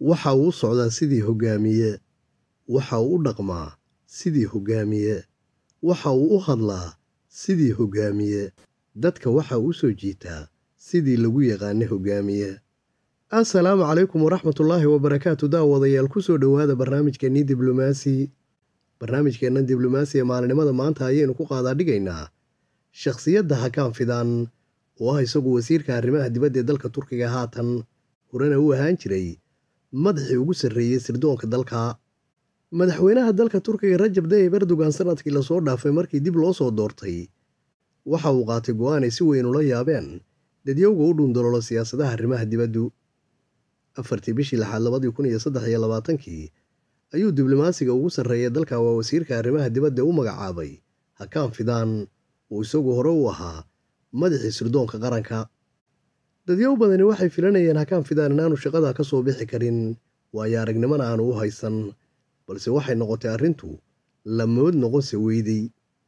waxa uu u socdaa sidii hoggaamiye waxa uu u dhaqmaa sidii hoggaamiye waxa uu u hadlaa sidii hoggaamiye dadka waxa uu soo jiitaa sidii lagu yaqaanay hoggaamiye assalaamu calaykum waraxmatullaahi wabarakaatu daawadayaal ku soo dhowaada barnaamijkeennii diblomaasi barnaamijkeenna diblomaasi ee maalinimada maanta ayaynu ku qaadaa dhigaynaa shakhsiyadda hakaan fidaan oo ah isagu wasiirka arrimaha dibadda ee dalka turkiga haatan horena u ahaan jiray madaxii ugu sarreeyey sirdoonka dalka madaxweynaha dalka turkiga rajab tayyib erdogan sanadkii lasoo dhaafay markii dib loo soo doortay waxa uu qaatay go'aan ay si weyn ula yaabeen dadyowga u dhuundaloolo siyaasadaha arrimaha dibaddu afartii bishii lixaad labadii kun iyo saddex iyo labaatankii ayuu diblomaasiga ugu sarreeya dalka waa wasiirka arrimaha dibadda u magacaabay hakaan fidaan oo isagu hore u ahaa madaxii sirdoonka qaranka dadyow badani waxay filanayeen hakaan fidaan inaanu shaqada ka soo bixi karin waayo aragnimona aanu u haysan balse waxay noqotay arrintu lamood noqonse weydey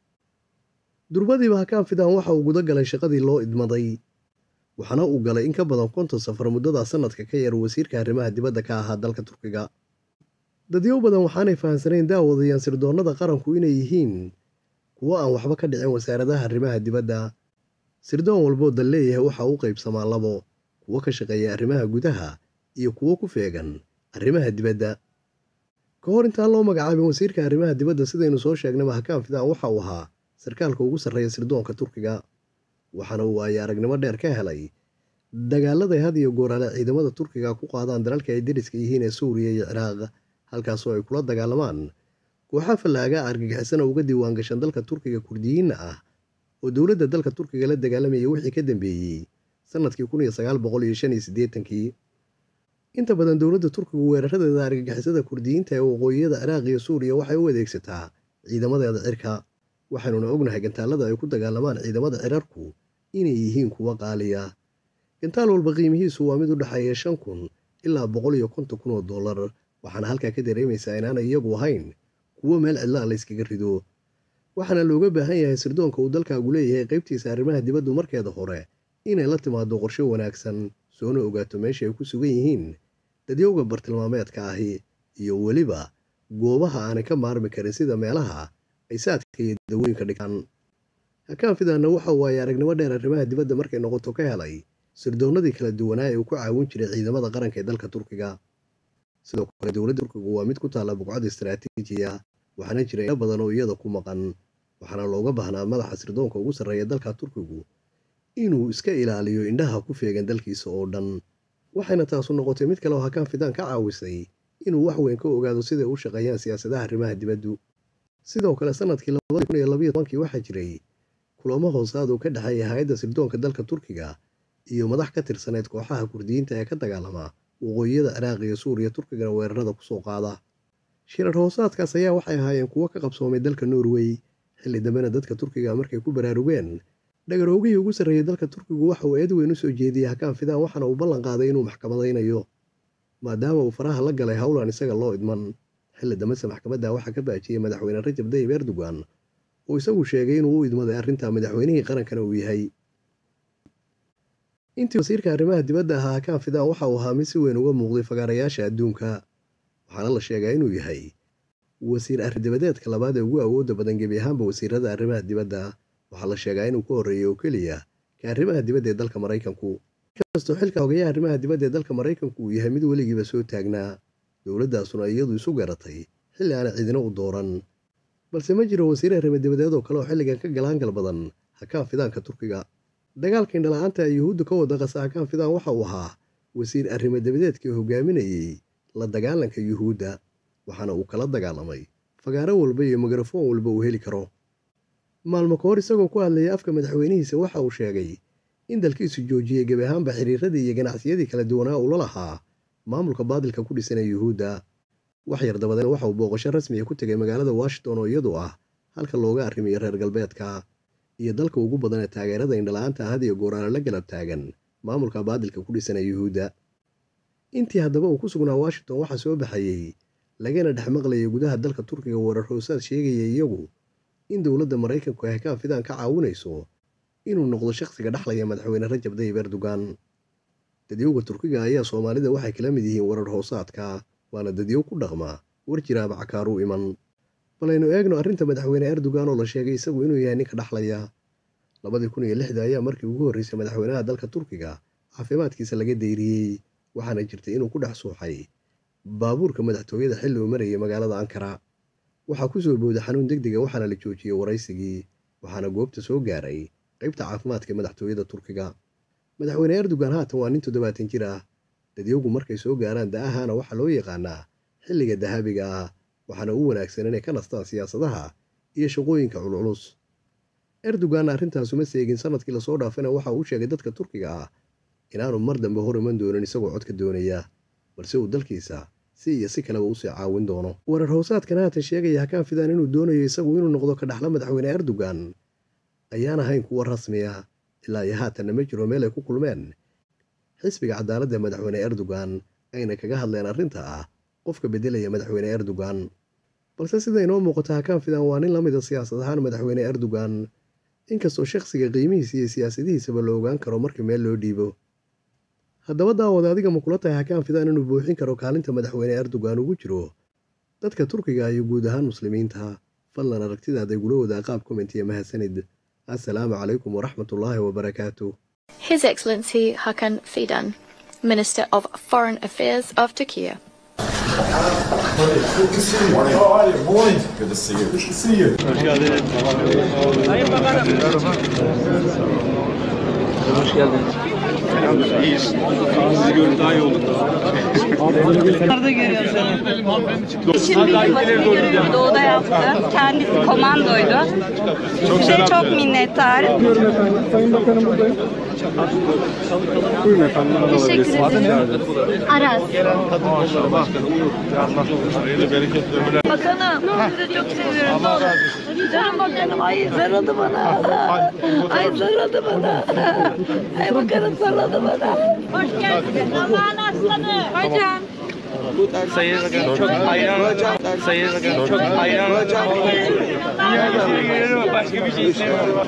durbadiiba hakaan fidaan waxa uu guda galay shaqadii loo idmaday waxaana uu galay in ka badan konton safar muddada sanadka ka yar wasiirka arrimaha dibadda ka ahaa dalka turkiga dadyow badan waxaanay fahamsanayn daawadayaan sirdoonnada qaranku inay yihiin kuwo aan waxba ka dhicin wasaaradaha arrimaha dibadda sirdoon walboo dal leeyahay waxa u qaybsamaa labo kuwo ka shaqeeya arrimaha gudaha iyo kuwo ku feegan arrimaha dibadda ka hor intaan loo magacaabin wasiirka arrimaha dibadda sidaynu soo sheegnayba hakaan fidaan waxa uu ahaa sarkaalka ugu sarreeya sirdoonka turkiga waxaana uu ay aragnimo dheer ka helay dagaaladay had iyo gooraale ciidamada turkiga ku qaadaan dalalka ay deriska yihiin ee suuriya iyo ciraaq halkaasoo ay kula dagaalamaan kooxa fallaaga argagixisana uga diiwaan gashan dalka turkiga kurdiyiinna ah oo dowladda dalka turkiga la dagaalamayay wixii ka dambeeyey sannadkii kun iyo sagaal boqol iyo shan iyo siddeetankii inta badan dowladda turkigu weeraradeeda argagixisada kurdiyiinta ee waqooyiyada ciraaq iyo suuriya waxay u adeegsataa ciidamadeeda cirka waxaynuna ognahay gantaalada ay ku dagaalamaan ciidamada cirarku inay yihiin kuwo qaaliya gantaal walba qiimihiisu waa mid u dhexeeya shan kun ilaa boqol iyo konton kun oo dollar waxaana halkaa ka dareemaysaa inaanay iyagu ahayn kuwo meel cidlaa layskaga rido waxaana looga baahan yahay sirdoonka uu dalkaagu leeyahay qaybtiisa arrimaha dibaddu markeeda hore inay la timaado qorshe wanaagsan soona ogaato meesha ay ku sugan yihiin dadyowga bartilmaameedka ahi iyo weliba goobaha aanay ka maarmi karin sida meelaha ay saadka iyo dawooyinka dhigaan hakaan fidaanna waxa uu ay aragnimo dheer arrimaha dibadda markay noqoto ka helay sirdoonnadii kala duwanaa ee uu ku caawin jiray ciidamada qaranka ee dalka turkiga sidoo kale dowladda turkigu waa mid ku taalla buqcad istaraatiijiya waxaana jira ilo badan oo iyada ku maqan waxaana looga baahnaa madaxa sirdoonka ugu sarreeya dalka turkigu inuu iska ilaaliyo indhaha ku feegan dalkiisa oo dhan waxayna taasu noqotay mid kale oo hakaan fidaan ka caawisay inuu wax weyn ka ogaado siday u shaqeeyaan siyaasadaha arrimaha dibaddu sidoo kale sanadkii labadii kun iyo labayo tobankii waxaa jiray kulamo hoosaad uu ka dhexeeya hay-adda sirdoonka dalka turkiga iyo madax ka tirsaneyd kooxaha kurdiyiinta ee ka dagaalama waqooyiyada ciraaq iyo suuriya turkigana weerarada kusoo qaada shirar hoosaadkaas ayaa waxay ahaayeen kuwo ka qabsoomay dalka norway xilli dambena dadka turkiga markay ku baraarugeen dhagaroogihii ugu sarreeyey dalka turkigu waxa uu eed weyn u soo jeediyey hakaan fidaan waxaana uu ballan qaaday inuu maxkamadaynayo maadaama uu faraha la galay howlan isaga loo idman xilli dambese maxkamadda waxaa ka baajiyey madaxweyne rajab tayyib erdogan oo isagu sheegay inuu u idmaday arrinta madaxweynihii qarankana uu yahay intii wasiirka arrimaha dibadda ahaa hakaan fidaan waxa uu ahaa mid si weyn uga muuqday fagaarayaasha adduunka waxaana la sheegaa inuu yahay wasiir arridibadeedka labaad ee ugu awoodda badan gebi ahaanba wasiirada arrimaha dibadda waxaa la sheegaa inuu ka horreeyey oo keliya ka arrimaha dibadda ee dalka maraykanku inkastoo xilka hogayaha arrimaha dibadda ee dalka maraykanku uu yahay mid weligiiba soo taagnaa dowladdaasuna iyadu isu garatay xilli aana cidina u dooran balse ma jiro wasiir arrimo dibadeed oo kale oo xilligan ka galaangal badan hakaan fidaanka turkiga dagaalka indhala-aanta ee yuhuudda ka wada qasa hakaan fidaan waxa uu ahaa wasiir arrimo dibadeedkii hogaaminayey la dagaalanka yuhuudda waxaana uu kala dagaalamay fagaaro walba iyo mikrafoon walba uu heli karo maalmo ka hor isagoo ku hadlayay afka madaxweynihiisa waxa uu sheegay in dalkiisu joojiyey gebi ahaanba xiriiradii iyo ganacsiyadii kala duwanaa uu la lahaa maamulka baadilka ku dhisan ee yuhuudda wax yar dabadeed waxa uu booqasho rasmiya ku tegay magaalada washington oo iyadu ah halka looga arrimiyo reer galbeedka iyo dalka ugu badan ee taageerada indhala-aanta had iyo gooraale la galab taagan maamulka baadilka ku dhisan ee yuhuudda intii haddaba uu ku sugnaa washington waxaa soo baxayey lagana dhex maqlayay gudaha dalka turkiga weerar hoosaad sheegayay iyagu in dowladda maraykanku ay hakaan fidaan ka caawinayso inuu noqdo shakhsiga dhexlaya madaxweyne rajab tayyib erdogan dadyowga turkiga ayaa soomaalida waxay kala mid yihiin warar hoosaadka waana dadyow ku dhaqma war jiraaba cakaaruu iman balaynu eegno arrinta madaxweyne erdogan oo la sheegay isagu inuu yahay ninka dhaxlaya labadii kun iyo lixda ayaa markii ugu horreysay madaxweynaha dalka turkiga caafimaadkiisa laga dayriyey waxaana jirtay inuu ku dhex suuxay baabuurka madaxtooyada xilli uu marayay magaalada ankara waxaa ku soo booda xanuun deg dega waxaana la joojiyey waraysigii waxaana goobta soo gaaray qaybta caafimaadka madaxtooyada turkiga madaxweyne erdogan haatan waa nin toddobaatan jir ah dadyowgu markay soo gaaraan da-ahaana waxaa loo yaqaanaa xilliga dahabiga ah waxaana u wanaagsan inay ka nastaan siyaasadaha iyo shaqooyinka culculus erdogan arrintaasuma seegin sanadkii lasoo dhaafana waxa uu sheegay dadka turkiga ah inaanu mar dambe hor iman doonin isagoo codka doonaya balse uu dalkiisa si iyo si kaleba usii caawin doono warar hoosaadkan haatan sheegaya hakaan fidaan inuu doonayo isagu inuu noqdo ka dhaxla madaxweyne erdogan ayaan ahayn kuwa rasmi ah ilaa iyo haatanna ma jiro meel ay ku kulmeen xisbiga cadaaladda madaxweyne erdogan ayna kaga hadleen arrinta ah qofka beddelaya madaxweyne erdogan balse sida inoo muuqata hakaan fidaan waa nin la mida siyaasad ahaan madaxweyne erdogan inkastoo shakhsiga qiimihiisa iyo siyaasadihiisaba la ogaan karo markii meel loo dhiibo haddaba daawada adiga ma kula tahay hakaan fidaan inuu buuxin karo kaalinta madaxweyne erdogan ugu jiro dadka turkiga iyo guud ahaan muslimiinta fadlan aragtidaada igula wadaa qaab komentiya mahadsanid assalaamu calaykum waraxmatullaahi wabarakaatu His Excellency Hakan Fidan, Minister of Foreign Affairs of Turkey. Good to see you. How are you? Morning. Good to see you. Good to see you. Şimdi basın görevini doğuda yaptı. Kendisi komandoydu. Size çok minnettarım. Teşekkür ederim. Aras. Bakanım, sizi çok seviyorum. Ne olur. Canım bakanım, ay sarıldı bana. Ay sarıldı bana. Ay bakanım sarıldı bana. Hoş geldin. Aman aslanı. Hocam. Sayın Bakan çok hayran Sayın Bakan çok hayran Başka bir şey istemiyorum.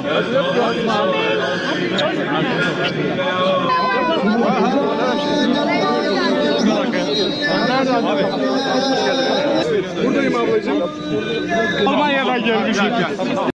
Buradayım ablacığım. Almanya'dan gelmişim.